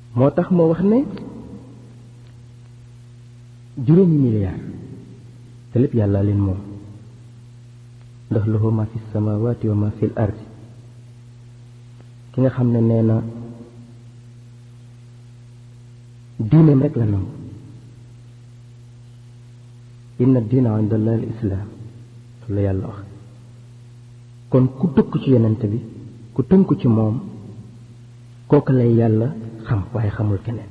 moo tax ma wax ne juróomi milliard te lépp yàlla leen moom ndax lahu ma fi samawati wa ma fi l ardi ki nga xam ne nee na diineem rek la nangu inna diina inda allah al islaam loolu la yàlla wax kon ku tëkku ci yonent bi ku tënku ci moom kooku lay yàlla xam waaye xamul keneen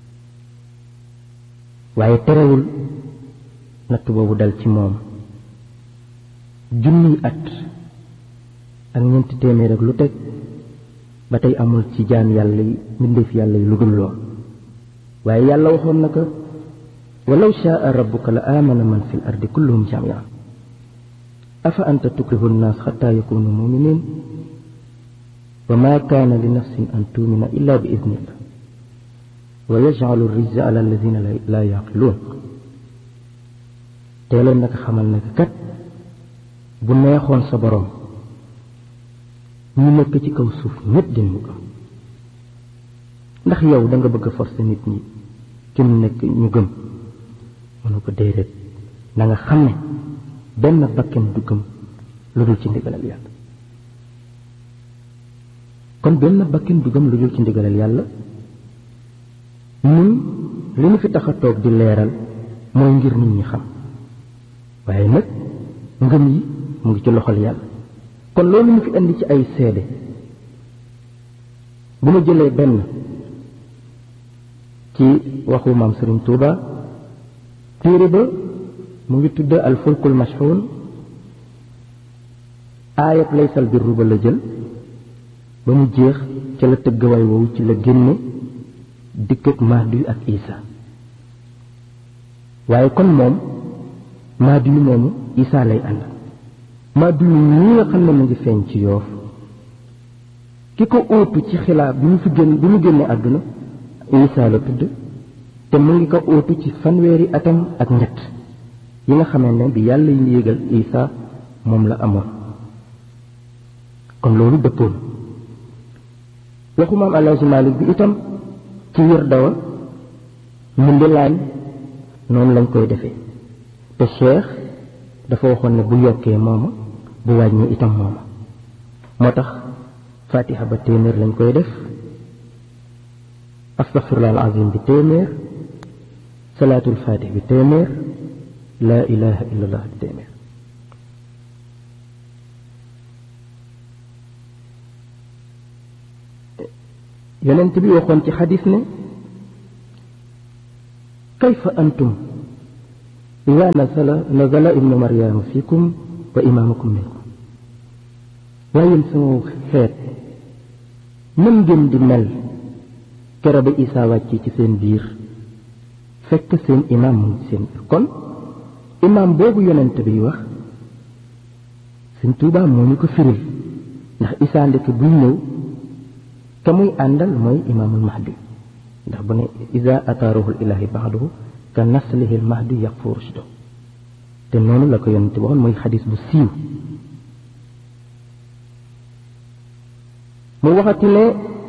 waaye terewul natt boobu dal ci moom junniy at ak ñeenti téeméer ak lu teg ba tey amul ci jaan yàlla yi mbindeef yàlla yi lu dul lool waaye yàlla waxoon na ko walaw shaa rabbuka la aamana man fi l ardi kulluhum jamian afa anta tukrihu nnaas xataa yakunu muminin wa ma kaana li nafsin an tuumina illa bi idnillah wa yajcalu rijza ala alladina laa yaqiluun teeloon naka xamal naka kat bu neexoon sa borom ñu nekk ci kaw suuf ñépp dinañu gëm ndax yow da nga bëgg a forcer nit ñi ci mu nekk ñu gëm mënu ko déedéet na nga xam ne benn bakken du gëm lu dul ci ndigalal yàlla kon benn bakken du gëm lu dul ci ndigalal yàlla ñun li ñu fi tax a toog di leeral mooy ngir nit ñi xam waaye nag ngëm yi mu ngi ci loxol yàlla kon loolu ñu fi indi ci ay seede bu ma jëlee benn ci waxu maam Serigne Touba téere ba mu ngi tudd al fulkul mashxuun aayat laysal birru ba la jël ba mu jeex ca la tëggawaay woowu ci la génne dikk ak Mahdi ak Isa waaye kon moom Mahdi yu moomu Isa lay ànd Mahdi yu ñi nga xam ne mu ngi feeñ ci yoof ki ko óotu ci xilaaf bi mu fi génn bi mu génne àdduna Isa la tudd te mu ngi ko óotu ci fanweeri atam ak ñett yi nga xamee ne bi yàlla yi yégal Isa moom la amoon kon loolu dëppoon waxu maam Alaaji Maalik bi itam ci wér dawa mu ndilaan noonu lañ koy defee te cheikh dafa waxoon ne bu yokkee mooma bu wàññi itam mooma moo tax fatiha ba téeméer lañ koy def astaghfirullah alazim bi téeméer salaatul fatih bi téeméer laa ilaha illallah bi téeméer yonent bi waxoon ci xadis ne kayfa antum ida nazala nazala ibnu maryama fikum wa imaamukum minkum waaye yéen sama xeet nan ngeen di mel kero ba isaa wàcce ci seen biir fekk seen imaam mu ngi seen biir kon imaam boobu yonent bi wax Sëñ Tuubaa moo ñu ko firil ndax isaa ndeke buy ñëw ka muy àndal mooy imaamul mahdi ndax bu ne ida ataaruhul ilahi baxduhu ka naslihil mahdi yaqfu rushdo te noonu la ko yonent bi waxoon mooy xadis bu siiw mu waxati ne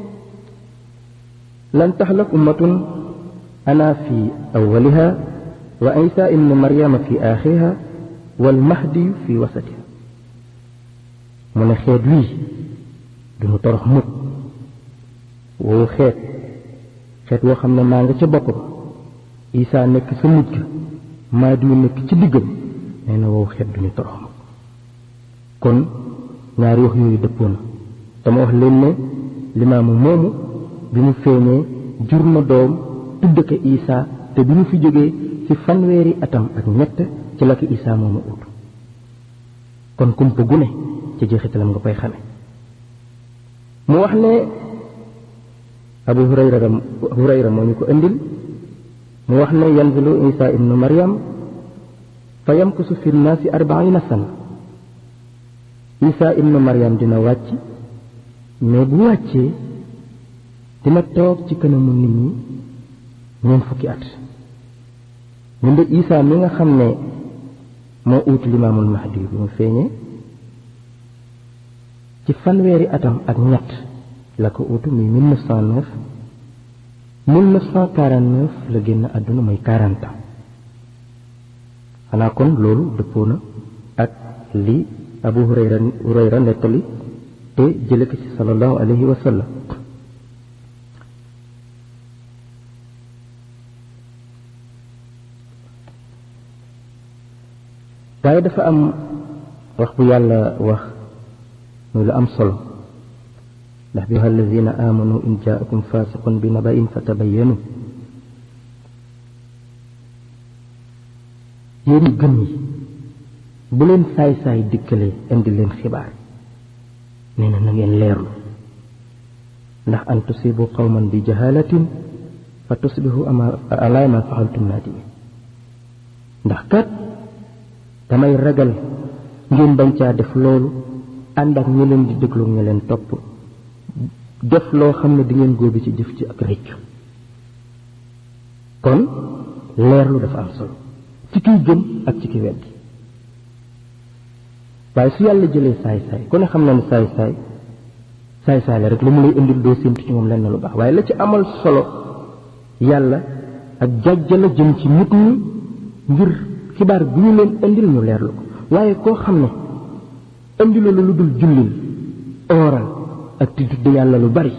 lan taxlak ummatun ana fi awaliha wa isa ibnu maryama fi axiriha wal mahdiyu fi wasatiha mu ne xeet wii duñu torox mukk woowu xeet xeet woo xam ne maa nga ca bopp ba isaa nekk sa mujj maa diw nekk ci diggam nee na woowu xeet duñu torox mukk kon ñaari wax yooyu dëppoo na dama wax leen ne limaamu moomu bi mu feeñee jur na doom tudd ko isaa te bi mu fi jógee ci fanweeri atam ak ñett ci la ko isaa moomu ut kon kumpa gu ne ci jeexitalam nga koy xame mu wax ne abu hurayra hurayra moo ñu ko indil mu wax ne yanzilu isa ibnu maryam fa yamkusu fi nnaasi arbaina sana isa ibnu maryam dina wàcc mais bu wàccee dina toog ci kanamu nit ñi ñeent fukki at ñun de isa mi nga xam ne moo uut limaamul mahdi bi mu feeñee ci fanweeri atam ak ñett la ko utu muy 1909 1949 la génn àdduna mooy 40 ans xanaa kon loolu dëppoo na ak li abu hurayra hurayra nettali te jële ko ci sallallahu alayhi wa sallam waaye dafa am wax bu yàlla wax muy lu am solo ndax bi alladina amanu in jaakum fasiqun bi naba'in fatabayyanu yéen gëm yi bu leen saay-saay dikkalee indi leen xibaar nee na na ngeen leerlu ndax an tusibu qawman bi jahalatin fa tusbihu ala ma faxaltum naadimin ndax kat damay ragal ngeen bañ caa def loolu ànd ak ñi leen di déglu ñi leen topp def loo xam ne di ngeen góobi ci jëf ci ak réccu kon leerlu dafa am solo ci kiy gëm ak ci ki weddi waaye su yàlla jëlee saay-saay ku ne xam na ne saay-saay saay-saay la rek lu mu lay indil doo séntu ci moom lenn lu baax waaye la ci amal solo yàlla ak jàjja la jëm ci nit ñi ngir xibaar bi ñu leen indil ñu leerlu ko waaye koo xam ne indilu la lu dul jullil ooral ak di tudd yàlla lu bari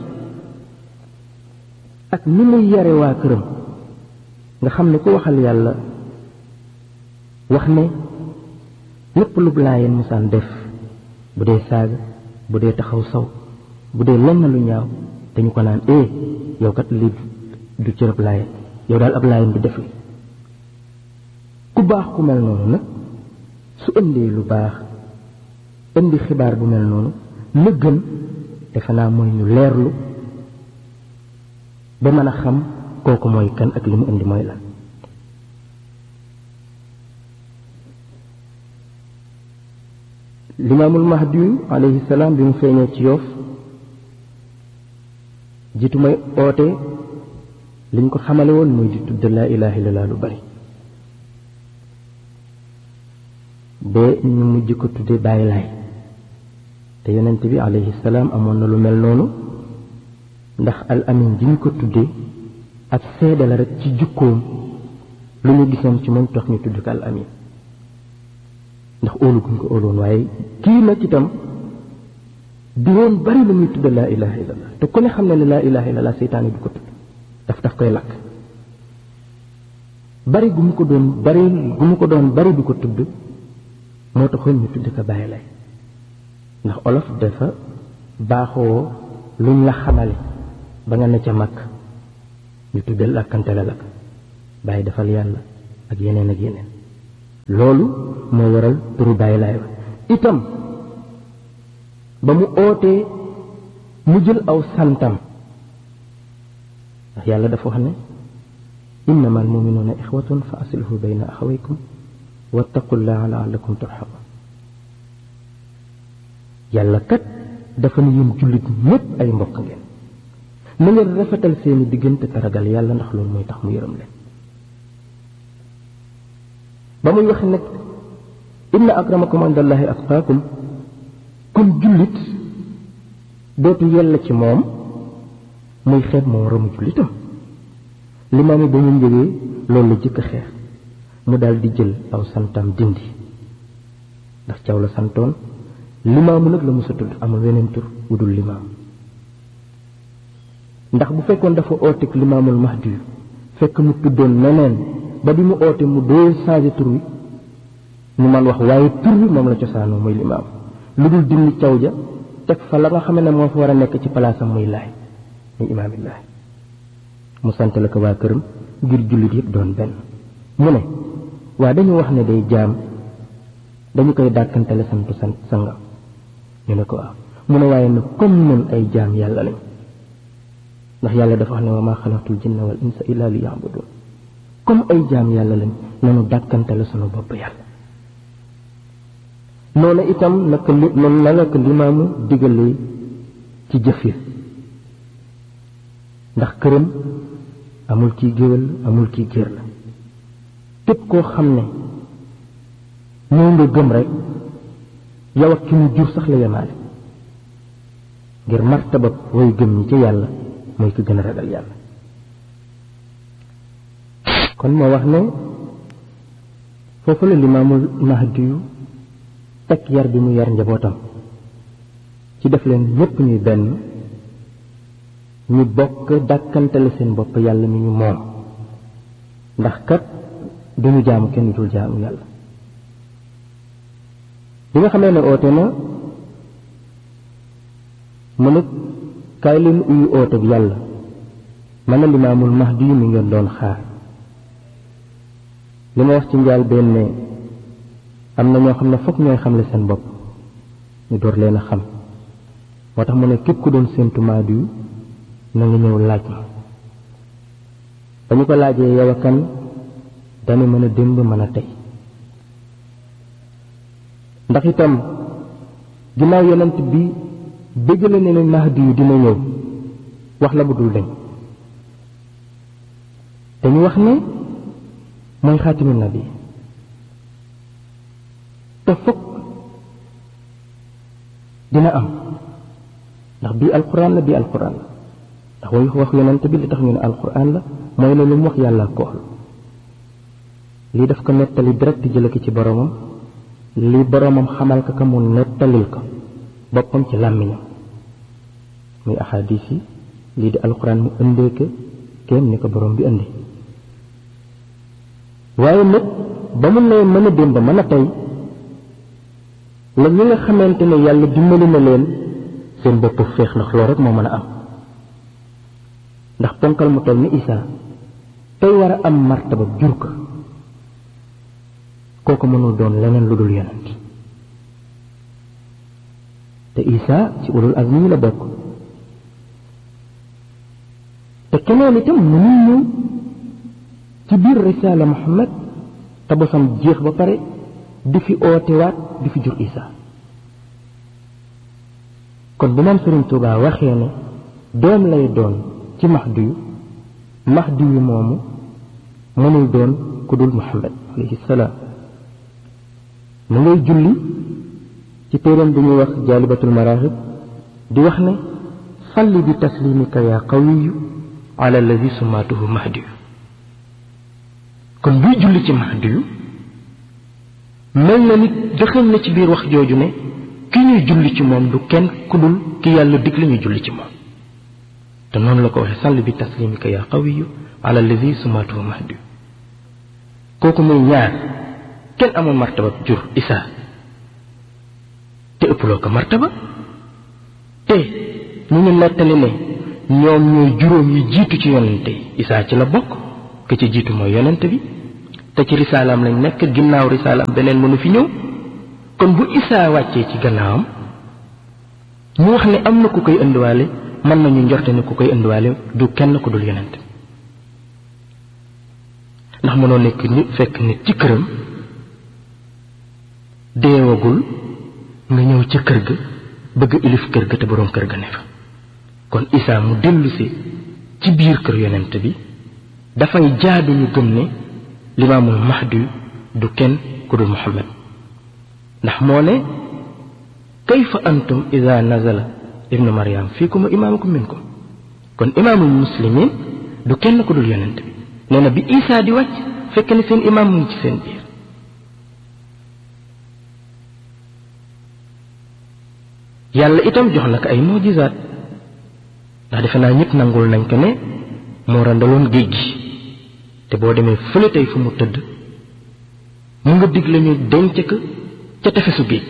ak ni muy yare waa këram nga xam ne ku waxal yàlla wax ne lépp lu laayeen musaan def bu dee saaga bu dee taxaw saw bu dee lenn lu ñaaw dañu ko naan eh yow kat lii du cërëb laayeen yow daal ab laayeen du def li ku baax ku mel noonu nag su indee lu baax indi xibaar bu mel noonu la gën defe naa mooy ñu leerlu ba mën a xam kooku mooy kan ak li mu indi mooy lan limaamul mahdi alayhi salaam bi mu feeñee ci yoof jiitu may oote liñ ko xamale woon mooy di tudd laa ilaha illallah lu bari ba ñu mujj ko tudde bàyyi laay te yonent bi alayhi salaam amoon na lu mel noonu ndax al amin ji ñu ko tudde ak seede la rek ci jukkoom lu ñu gisoon ci moom tax ñu tudd ko al amin ndax óolu guñ ko óoloon waaye kii nag itam di woon bari lu muy tudde laa ilaha illallah te ku ne xam ne ne laa ilaha illallah seytaane du ko tudd daf daf koy lakk bari gu mu ko doon bari gu mu ko doon bari du ko tudd moo taxoon ñu tudd ko bàyyi lay ndax olof dafa baaxoo luñ la xamale ba nga ne ca mag ñu tuddal làkkante la lakk bàyyi defal yàlla ak yeneen ak yeneen loolu moo waral turu bàyyi laay wa itam ba mu ootee mu jël aw santam ndax yàlla dafa wax ne innama almuminuuna ixwatun fa aslihu bayna axawaykum wattaqullaha laallakum turhamun yàlla kat dafa ne yéen jullit ñépp ay mbokk ngeen na ngeen rafetal seeni diggante te ragal yàlla ndax loolu mooy tax mu yërëm leen ba muy wax nag inna akramakum indallahi atqaakum kon jullit dootu yella ci moom muy xeeb moo ramu jullitam limaam yi ba ñu njëgee loolu la jëkk a xeex mu daal di jël aw santam dindi ndax caw la santoon limaamu nag la musa tudd amul weneen tur wudul limaam ndax bu fekkoon dafa ooteeg limaamul mahdi fekk mu tuddoon neneen ba bi mu oote mu doo changé tur wi ñu man wax waaye tur wi moom la cosaanoo muy limaam lu dul dindi caw ja teg fa la nga xam ne moo fa war a nekk ci palaasam muy laay muy imaamillaahi mu sant la ko waa këram ngir jullit yëpp doon benn mu ne waa dañu wax ne day jaam dañu koy dàkkantale sant sant sangam ñu ne ko waaw mu ne waaye nag comme nun ay jaam yàlla lañ ndax yàlla dafa wax ne wa maa xalaqtul jinna wal insa illa li yaabudun comme ay jaam yàlla lañ nanu dàkkantale sunu bopp yàlla noonu itam naka li noonu la nga ko limaamu digalee ci jëf yi ndax këram amul kii géwél amul kii géer la képp koo xam ne ñëw nga gëm rek yow ak ki mu jur sax la yemaale ngir martaba way gëm ñi ci yàlla mooy ki gën a ragal yàlla kon moo wax ne foofu la limaamul mahdi yu teg yar bi mu yar njabootam ci def leen ñépp ñuy benn ñu bokk dàkkantale seen bopp yàlla mi ñu moom ndax kat duñu jaamu kenn dul jaamu yàlla bi nga xamee ne oote na mu ne kaay leen uyu oote bi yàlla mën a limaamul mahdi yu mi ngeen doon xaar li ma wax ci njaal benn ne am na ñoo xam ne fokk ñooy xamle seen bopp ñu door leen a xam moo tax mu ne képp ku doon séentu mahdi yu na nga ñëw laaj ma ba ñu ko laajee yow a kan dana mën a démb mën a tey ndax itam ginnaaw yonent bi bëggale ne ne mahdi yu dina ñëw wax la bu dul dañ dañu wax ne mooy xaatimu nabi te fokk dina am ndax bii alquran la bii alquran la ndax way wax yonent bi li tax ñu ne alquran la mooy ne lu mu wax yàlla ko wax lii daf ko nettali direct jële ko ci boromam li boromam xamal ko ka mu nettalil ko boppam ci làmmiñam muy axadis yi lii di alquran mu indee ko kéem ni ko borom bi indi waaye nag ba mu ne mën a démb mën a tey la ñi nga xamante ne yàlla dimbali na leen seen bopp féex ndax loolu rek moo mën a am ndax ponkal mu toll ni Isaa tey war a am martaba jur ko kooku mënul doon leneen lu dul yonent te Isaa ci ulul azmi yi la bokk te keneen itam mënul ñëw ci biir risaala Muhammad te bosam jeex ba pare di fi ootewaat di fi jur Isaa kon bu moom Sëriñ Tuubaa waxee ne doom lay doon ci Mahdi yu Mahdi yu moomu mënul doon ku dul Muhammad alayhi salaam mu ngay julli ci téeram bi ñuy wax jaalibatul maraaxib di wax ne salli bi taslimika yaa qawiyu ala alladi sumaatuhu Mahdi yu kon buy julli ci Mahdi yu mel na nit dëxëñ na ci biir wax jooju ne ki ñuy julli ci moom du kenn ku dul ki yàlla dig la ñuy julli ci moom te noonu la ko waxee sàll bi taslimika yaa qawiyu ala allazi sumaatuhu mahdi kooku muy ñaar kenn amul martaba jur isaa te ëpploo ko martaba te ñu ngi nettali ne ñoom ñooy juróom yi jiitu ci yonente yi isaa ci la bokk ke ci jiitu mooy yonente bi te ci risaalaam lañ nekk ginnaaw risaalaam beneen mënu fi ñëw kon bu isaa wàccee ci gannaawam ñu wax ne am na ku koy indiwaale mën nañu njorte ne ku koy indiwaale du kenn ku dul yonent ndax mënoo nekk nit fekk nit ci këram deewagul nga ñëw ca kër ga bëgg ilif kër ga te boroom kër ga ne fa kon isaa mu dellusi ci biir kër yonent bi dafay jaadu ñu gëm ne limaamul mahdi du kenn ku dul muhammad ndax moo ne kayfa antum ida nazala ibnu maryam fiikum wa imaamukum minkum kon imaamul muslimin du kenn ku dul yonent bi nee na bi isaa di wàcc fekk ne seen imaam mu ngi ci seen biir yàlla itam jox na ko ay mojisaat ndax defe naa ñëpp nangul nañ ko ne moo randaloon géej gi te boo demee fële tey fu mu tëdd mu nga dig lañu denc ko ca tefesu géej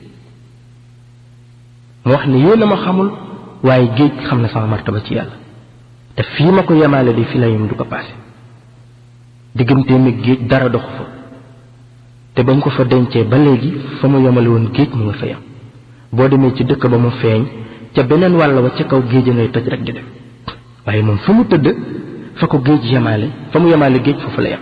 mu wax ne yéen a ma xamul waaye géej xam na sama martaba ci yàlla te fii ma ko yemaale di fi la yem du ko paase digganteem ak géej dara doxu fa te ba mu ko fa dencee ba léegi fa mu yemale woon géej mu nga fa yem boo demee ci dëkk ba mu feeñ ca beneen wàll wa ca kaw géej a ngay toj rek di dem waaye moom fa mu tëdd fa ko géej yemaale fa mu yemaale géej foofu la yem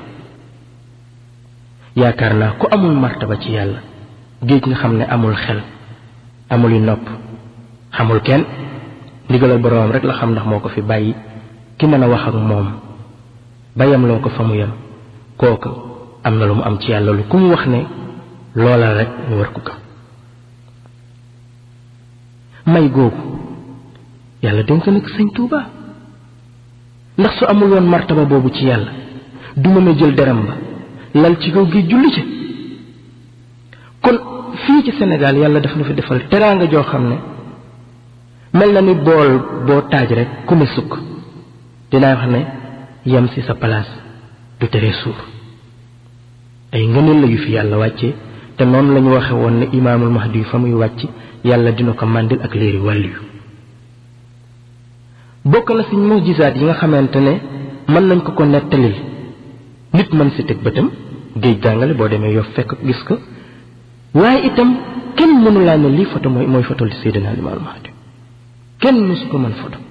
yaakaar naa ku amul martaba ci yàlla géej nga xam ne amul xel amul yu nopp xamul kenn ndigalal boroomam rek la xam ndax moo ko fi bàyyi ki mën a wax ak moom bayam loo ko fa mu yem kooku am na lu mu am ci yàlla lu ku mu wax ne loola rek ñu war ko gëm may googu yàlla dénk na ko sëñ Tuuba ndax su amul woon martaba boobu ci yàlla du mën a jël deram ba lal ci kaw gi julli ci kon fii ci Sénégal yàlla daf na fi defal teraanga joo xam ne mel na ni bool boo taaj rek ku ne sukk dinaa wax ne yem ci sa place du tere suur ay ngëneel la yu fi yàlla wàcce te noonu la ñu waxe woon ne imaamul mahdi yu fa muy wàcc yàlla dina ko màndil ak léeri wàll yu bokk na ci mujisaat yi nga xamante ne mën nañ ko ko nettalil nit mën ci teg bëtam géej gàngale boo demee yof fekk gis ko waaye itam kenn mënu laa ne lii photo mooy mooy photo li Seydina Limaamul Mahdi kenn mësu ko mën photo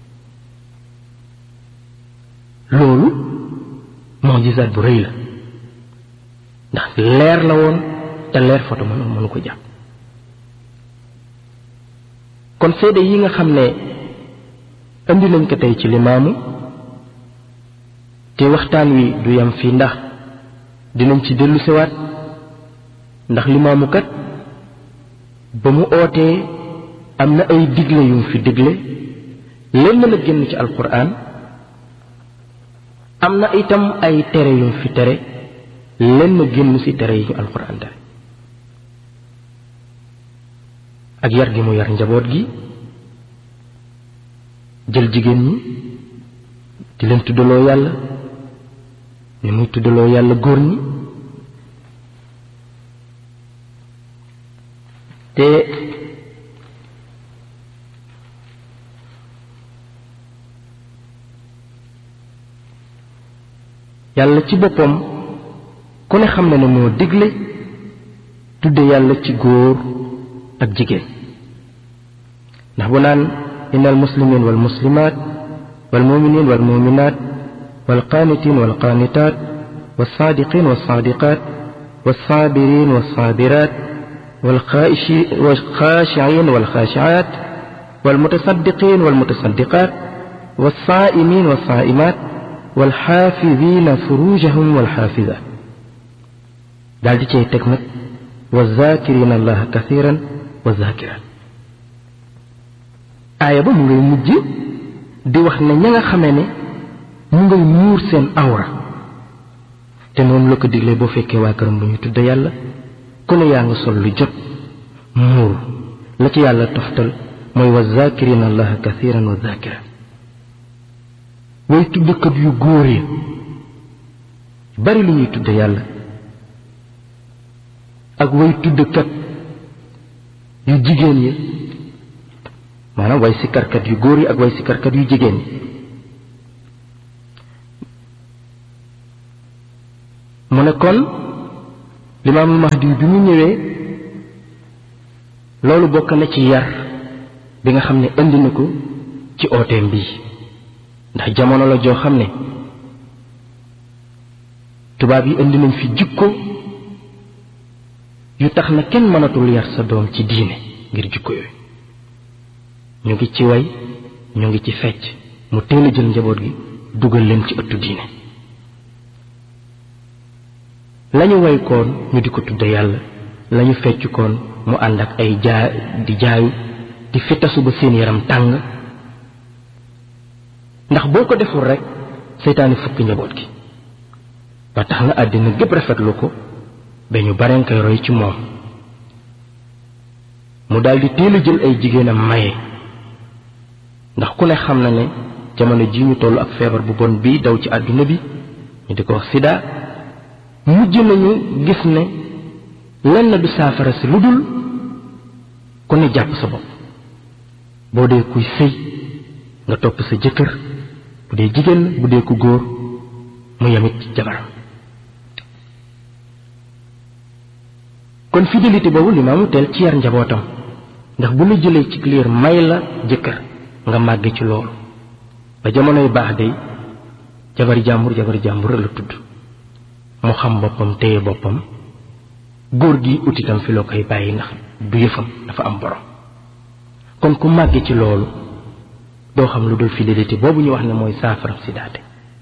loolu mujisaat bu rëy la ndax leer la woon te leer photo mënu mënu ko jàpp kon seede yi nga xam ne indi nañ ko tey ci limaamu te waxtaan wi du yam fii ndax dinañ ci dellu siwaat ndax limaamu kat ba mu ootee am na ay digle yum fi digle lenn la génn ci alquran am na itam ay tere yum fi tere lenn génn ci tere yi ñu alquran tere ak yar gi mu yar njaboot gi jël jigéen ñi di leen tuddaloo yàlla ni muy tuddaloo yàlla góor ñi te yàlla ci boppam ku ne xam na ne moo digle tudde yàlla ci góor ak jigéen ndax bu naan إن المسلمين والمسلمات والمؤمنين والمؤمنات والقانتين والقانتات والصادقين والصادقات والصابرين والصابرات والخاشعين والخاشعات والمتصدقين والمتصدقات والصائمين والصائمات والحافظين فروجهم والحافظات دال دي تك والذاكرين الله كثيرا والذاكرات aaya ba mu ngay mujj di wax ne ña nga xamee ne mu ngay muur seen awra te noonu la ko diglee boo fekkee waa këram bu ñu tudd yàlla ku ne yaa nga sol lu jot muur la ci yàlla toftal mooy wa zakirina allaha kathiran wa zakira way tuddkat yu góor yi bari lu ñuy tudd yàlla ak way tuddkat yu jigéen yi maanaam way sikkarkat yu góor yi ak way sikkarkat yu jigéen ñi mu ne kon limaamul mahdi bi mu ñëwee loolu bokk na ci yar bi nga xam ne indi na ko ci ooteem bii ndax jamono la joo xam ne tubaab yi indi nañ fi jikko yu tax na kenn mënatul yar sa doom ci diine ngir jikko yooyu ñu ngi ci way ñu ngi ci fecc mu teel a jël njaboot gi dugal leen ci ëttu diine lañu way koon ñu di ko tudde yàlla lañu fecc koon mu ànd ak ay jaa di jaayu di fitasu ba seen yaram tàng ndax boo ko deful rek seytaani fukki njaboot gi ba tax na àddina gépp rafetlu ko ba ñu bareen koy roy ci moom mu daldi teel a jël ay jigéenam maye ndax ku ne xam na ne jamono ji ñu toll ak feebar bu bon bii daw ci àdduna bi ñu di ko wax sida mujj nañu gis ne lenn du saafara si lu dul ku ne jàpp sa bopp boo dee kuy sëy nga topp sa jëkkër bu dee jigéen bu dee ku góor mu yamit ci jabaram kon fidélité boobu limaamu teel ci yar njabootam ndax bu la jëlee ci liir may la jëkkër nga màgg ci loolu ba jamonoy baax day jabari jàmbur jabari jàmbur la tudd mu xam boppam téye boppam góor gi utitam fi loo koy bàyyi ndax du yëfam dafa am borom kon ku màgg ci loolu doo xam lu dul fidélité boobu ñu wax ne mooy saafara si daate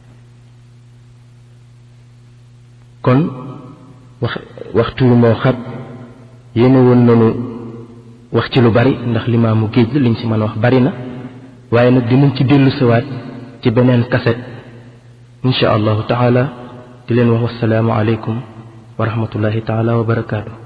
kon wax waxtu wi moo xat yéene woon nanu wax ci lu bari ndax limaamu géej la liñ ci mën a wax bari na waaye nag dinañ ci dellu siwaat ci beneen kaset insha allahu taala di leen wax wasalaamu aleykum wa rahmatullahi taala wa barakaatu